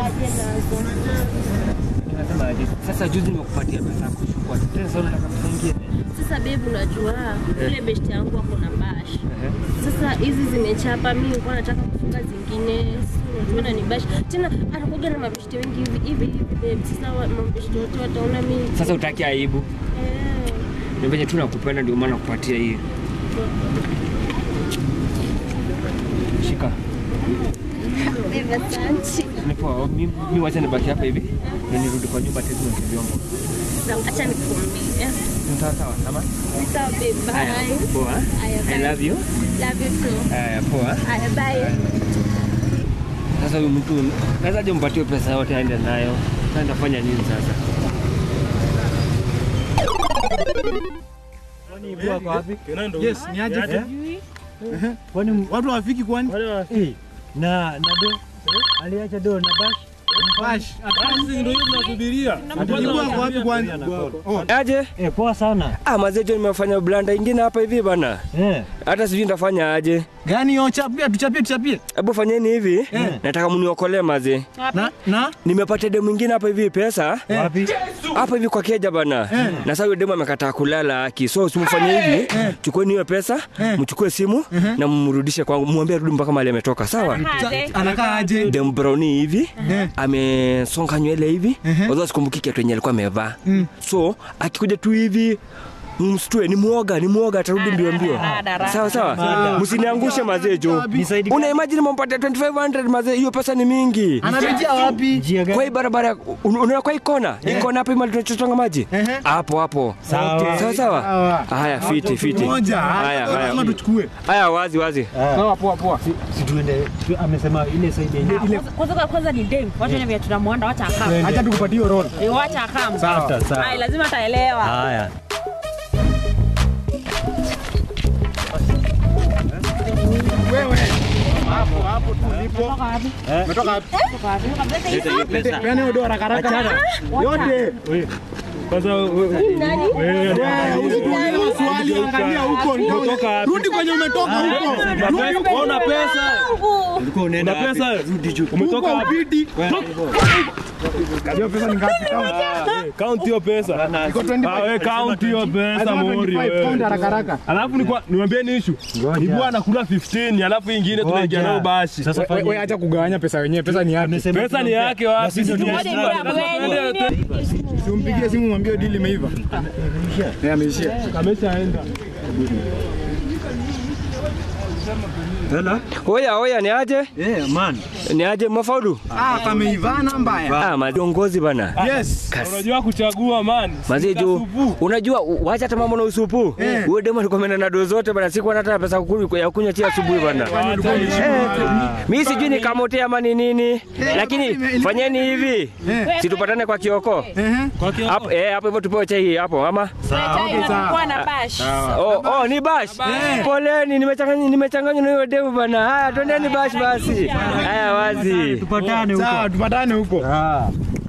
aje nazo. Nasema aje? Sasa juzi nimekupatia pesa ya kuchukua. Tena sasa unataka pesa nyingine. Sasa babe, unajua ile best yangu ako na bash. Sasa hizi zimechapa, mimi nilikuwa nataka kufunga zingine. Si unajua ni bash. Tena anakuja na mabeshte wengi hivi hivi hivi babe. Sasa wa- mabeshte wote wataona mimi. Sasa utaki aibu. Eh. Ni venye tu nakupenda ndio maana nakupatia hii. Shika. Babe, asante. Ni poa. Mimi mimi wacha nibaki hapa hivi. Na nirudi kwa nyumba tena na vyombo. Sasa acha nikuambie. Sawa sawa. Ama? Sawa babe, Haya. bye. Poa. Haya, I bye. love you. Love you too. Haya, poa. Haya, bye. Sasa huyu mtu naweza je mpatie pesa yote aende nayo. Sasa nitafanya nini sasa? Yes, ni aje? Eh? Kwani Watu hawafiki kwani? eh, na na do aliacha do na bash Bash. Basi ndio hiyo tunasubiria. Tulikuwa kwa wapi kwanza? Oh, Aje? eh, poa sana Ah, mazee jo nimefanya blanda ingine hapa hivi bana. eh, Hata sijui nitafanya aje. gani yo chapia tuchapie tuchapie. Hebu fanyeni hivi. Eh. Nataka mniokolee mazee. Na na Nimepata demu mwingine hapa hivi pesa. wapi Hapa hivi kwa keja bana. Na sasa huyo demu amekataa kulala haki. So simfanye hivi. Chukueni hiyo pesa, mchukue simu na mrudishe kwangu. Muambie rudi mpaka mahali ametoka. Sawa? anakaa aje? Dem browni hivi Eh. amesonga nywele hivi although sikumbuki kiatu yenye alikuwa amevaa so akikuja tu hivi mstue ni mwoga ni mwoga atarudi mbio mbio sawa sawa msiniangushe mazee jo Nisaidie. una imagine mpatia 2500 mazee hiyo pesa ni mingi Anapitia wapi? njia kwa gani hii barabara un- unaona kwa hii kona hii kona hapo mali tunachotonga maji Ehe. hapo hapo Sawa. sawa sawa Sawa. haya fiti fiti Moja. haya Lazima haya tuchukue. haya wazi wazi Sawa poa poa. si tuende tu, amesema ile side yenyewe ile kwanza kwanza ni dem wacha vile tunamwanda wacha akam Acha tukupatie hiyo roll. Eh, wacha akam Sawa, sawa. Ai, lazima ataelewa haya Wewe. Hapo hapo tulipo. Umetoka wapi? Peana hiyo doa haraka haraka. Yote. Kwanza wewe Nani? wewe Usikuulize maswali angalia huko. Umetoka wapi? Rudi kwenye umetoka huko. Rudi huko. una pesa. ulikuwa unaenda Una pesa? rudi juu Umetoka Huko wapi? ubidi. Hiyo pesa ni ngapi? Count hiyo pesa. Iko 25. Ah, wewe count hiyo pesa Lazima mori 25 pound wewe. haraka haraka. Alafu ni kwa niwaambie ni issue. Ni bwana kula 15 alafu ingine tunaingia nayo bashi. sasa Wewe fanya acha kugawanya pesa wenyewe, pesa ni yake. amesema Pesa ni yake wapi? sisi ndio Moja ni ya kweli. Simpigie simu mwambie deal imeiva. Eh, ameishia. Ameshaenda. Hello? oya oya ni aje Eh, man. ni aje mafaulu Ah, kameivana mbaya. ah madongozi bana Yes. Unajua kuchagua man. Mazee juu Supu. unajua u- wacha hata mambo na usupu. Eh. Huyo demo alikuwa ameenda na doo zote bana, sikuwa hata na pesa ya kunywa ya kunywa tia asubuhi bana. Mimi sijui ni kamote ama ni nini, lakini fanyeni hivi, situpatane kwa kioko Ehe. hapo eh, hapo hivyo tupewe chai hapo ama Kuwa na bash oh, oh ni bash. Poleni, nimechanganya nimechanganywa na hiyo demo bana. Haya, twendeni bash basi. Haya wazi. Tupatane huko. Sawa, tupatane huko. Ah.